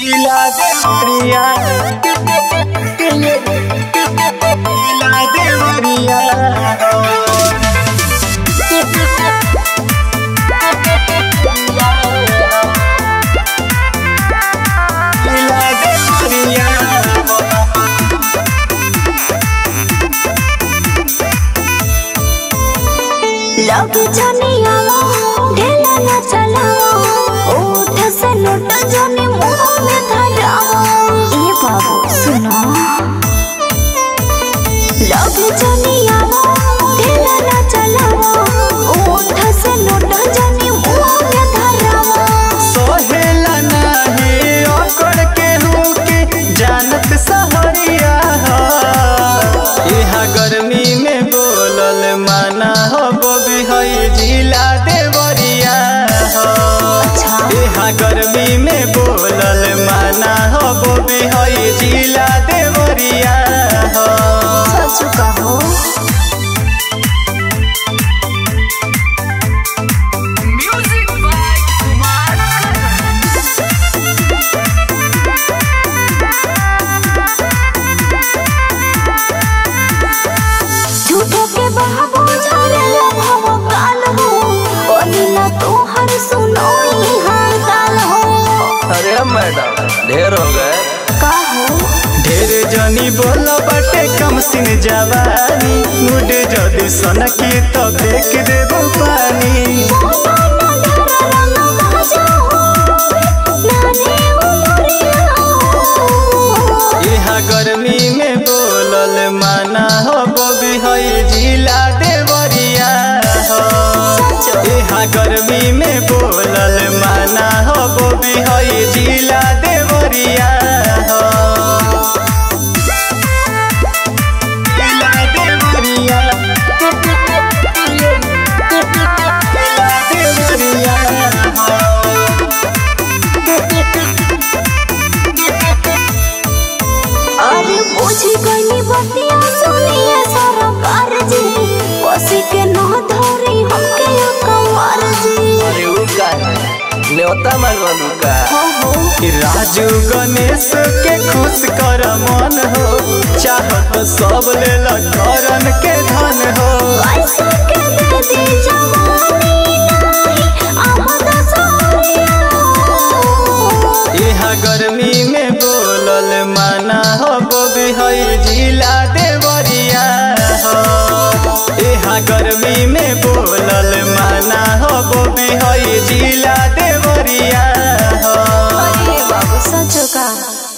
Ila de María. Ila de María. Ila de María. लग जनिया ढेला न चलाओ ओठ से नोट जने मुंह में धराओ ए बाबू सुनो लग जनिया ढेला न चलाओ ओठ से नोट जने मुंह में धराओ सोहेला नाही ओकड़ के होके जानत सहरिया हो इहा गर्मी में बोलल माना हो बोबी हई जिला देवरिया हो अच्छा इहा गर्मी में बोलल माना हो बोबी हई जिला देवरिया हो सच कहो झूठो के बहाबो झारे भव काल हो ओनिला तोहर सुनो ई हाल काल हो अरे मैडम ढेर हो गए का हो ढेर जनी बोल बटे कम सिन जवानी मुड जदी सनकी तो फेंक देबो पानी यहाँ गर्मी में बोलल माना हो बोबी हई जिला देवरिया हो यहाँ गर्मी में बोलल माना हो बोबी हई जिला देवरिया हो जिला देवरिया जिला देवरिया हो अरे बुझी गई बतिया सुनिए सरकार जी कोसी के न धरी हमके कंवर जी अरे उ का न्योता मांगवालू का हो हो कि राजू गणेश के खुश कर मन हो चाहत सब लेल करन के धन हो पैसा के दे दी जवानी नहीं आमद सहरिया यहाँ गर्मी में बोलल माना हो बोबी हई जिला देवरिया हो यहाँ गर्मी में बोलल माना हो बोबी हई जिला देवरिया हो अरे बाबू सच का